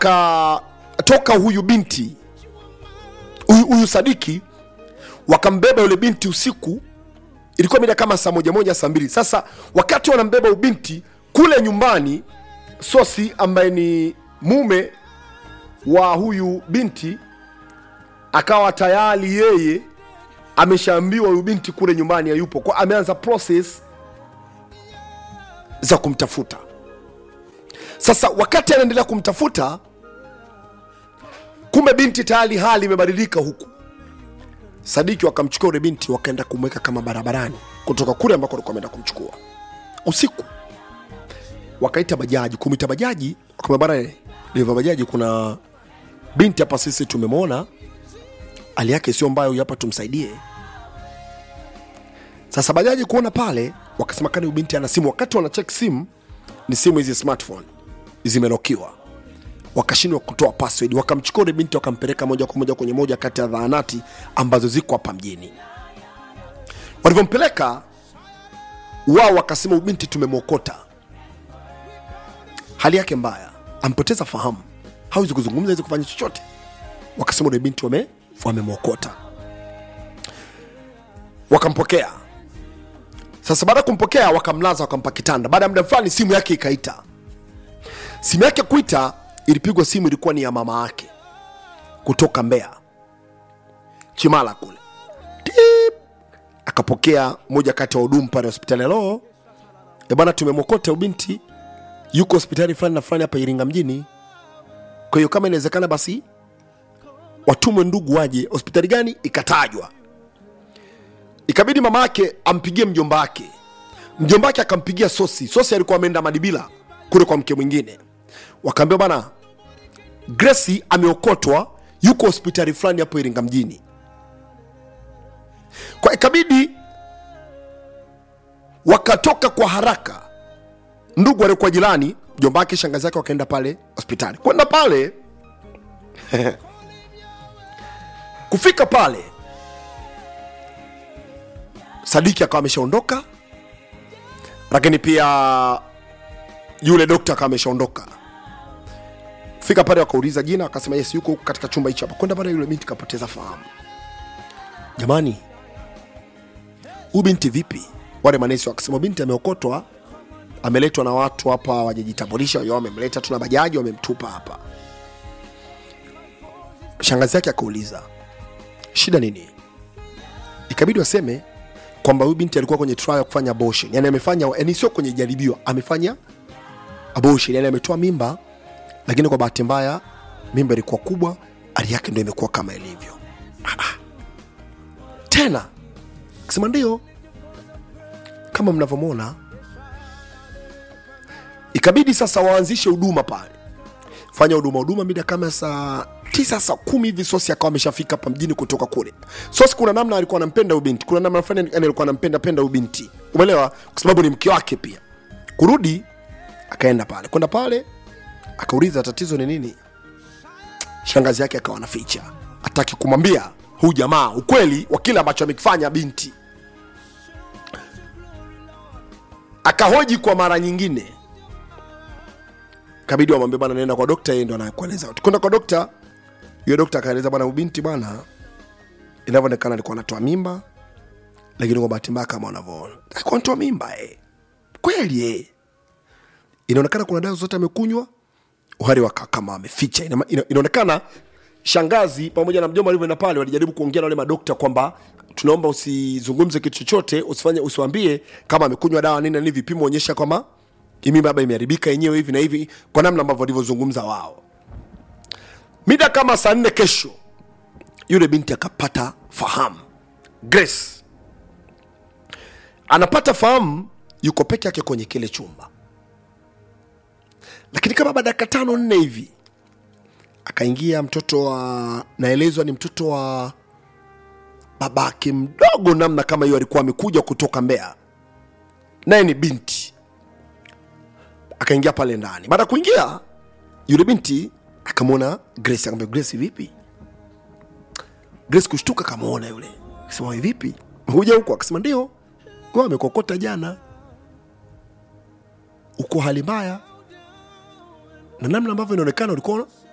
wakatoka huyu binti huyu, huyu Sadiki wakambeba yule binti usiku, ilikuwa mida kama saa moja moja saa mbili. Sasa wakati wanambeba ubinti kule nyumbani, Sosi ambaye ni mume wa huyu binti akawa tayari yeye ameshaambiwa huyu binti kule nyumbani hayupo, kwa ameanza process za kumtafuta. Sasa wakati anaendelea kumtafuta, kumbe binti tayari hali imebadilika huku. Sadiki wakamchukua yule binti wakaenda kumweka kama barabarani kutoka kule ambako alikuwa ameenda kumchukua usiku. Wakaita bajaji, kumwita bajaji, wakamwambia bana, dereva bajaji, kuna binti hapa, sisi tumemwona hali yake sio mbaya, huyu hapa tumsaidie. Sasa bajaji kuona pale, wakasema kani huyu binti ana simu. Wakati wana check simu, ni simu hizi smartphone zimelokiwa, wakashindwa kutoa password. Wakamchukua yule binti wakampeleka moja kwa moja kwenye moja kati ya zahanati ambazo ziko hapa mjini. Walivyompeleka wao, wakasema huyu binti tumemwokota, hali yake mbaya, ampoteza fahamu, hawezi kuzungumza, hawezi kufanya chochote. Wakasema yule binti wame wamemwokota, wakampokea. Sasa baada ya kumpokea, wakamlaza, wakampa kitanda. Baada ya muda fulani, simu yake ikaita. Simu yake kuita, ilipigwa simu, ilikuwa ni ya mama yake kutoka Mbeya Chimala kule. Tip! Akapokea moja kati ya wahudumu pale hospitali. Halo e bwana, tumemwokota ubinti, yuko hospitali fulani na fulani hapa Iringa mjini. Kwa hiyo kama inawezekana, basi watumwe ndugu waje. Hospitali gani? Ikatajwa. Ikabidi mama yake ampigie mjomba wake, mjomba wake akampigia Sosi. Sosi alikuwa ameenda Madibila kule kwa mke mwingine, wakaambia bana, Grace ameokotwa, yuko hospitali fulani hapo Iringa mjini. Kwa ikabidi wakatoka kwa haraka, ndugu waliokuwa jirani, mjomba wake, shangazi yake, wakaenda pale hospitali. Kwenda pale kufika pale Sadiki akawa ameshaondoka, lakini pia yule dokta akawa ameshaondoka. Kufika pale wakauliza jina, akasema yes, yuko huku katika chumba hicho hapa. Kwenda pale, yule binti kapoteza fahamu. Jamani, huyu binti vipi? Wale manesi wakasema binti ameokotwa, ameletwa na watu hapa wajajitambulisha, wao wamemleta, tuna bajaji, wamemtupa hapa. Shangazi yake akauliza shida nini? Ikabidi waseme kwamba huyu binti alikuwa kwenye trial ya kufanya abortion, yani amefanya, yani sio kwenye jaribio, amefanya abortion, yani ametoa mimba, lakini kwa bahati mbaya mimba ilikuwa kubwa, hali yake ndio imekuwa kama ilivyo. Ah, ah. Tena kisema ndio kama mnavyomwona, ikabidi sasa waanzishe huduma pale, fanya huduma huduma, mida kama saa tisa saa kumi hivi Sosi akawa ameshafika hapa mjini kutoka kule. Sosi kuna namna alikuwa anampenda ubinti, kuna namna fulani yani alikuwa anampenda penda ubinti, umeelewa? Kwa sababu ni mke wake pia. Kurudi akaenda pale, kwenda pale akauliza tatizo ni nini. Shangazi yake akawa anaficha, hataki kumwambia huyu jamaa ukweli wa kile ambacho amekifanya binti. Akahoji kwa mara nyingine, kabidi wamwambie bwana, naenda kwa dokta, yeye ndo anakueleza. Kwenda kwa dokta, yule dokta akaeleza bwana, ubinti bwana, inavyoonekana alikuwa anatoa mimba, lakini kwa bahati mbaya kama unavyoona alikuwa anatoa mimba eh. Kweli eh, inaonekana kuna dawa zote amekunywa, uhari waka kama ameficha. Ina, ina, inaonekana shangazi pamoja na mjomba walivyoenda pale, walijaribu kuongea na wale madokta kwamba tunaomba usizungumze kitu chochote, usifanye usiwambie kama amekunywa dawa nini na nini, vipimo onyesha kwamba hii mimba labda imeharibika yenyewe hivi na hivi, kwa namna ambavyo walivyozungumza wao. Mida kama saa nne kesho, yule binti akapata fahamu. Grace anapata fahamu, yuko peke yake kwenye kile chumba, lakini kama baada ya dakika tano nne hivi akaingia mtoto wa, naelezwa ni mtoto wa babake mdogo, namna kama hiyo, alikuwa amekuja kutoka Mbeya, naye ni binti akaingia pale ndani. Baada ya kuingia, yule binti akamwona Grace, akamwambia Grace, vipi? Grace kushtuka, akamwona yule, akasema "Wewe vipi, huja huko? Akasema ndio, wewe amekokota jana, uko hali mbaya, na namna ambavyo inaonekana ulikuwa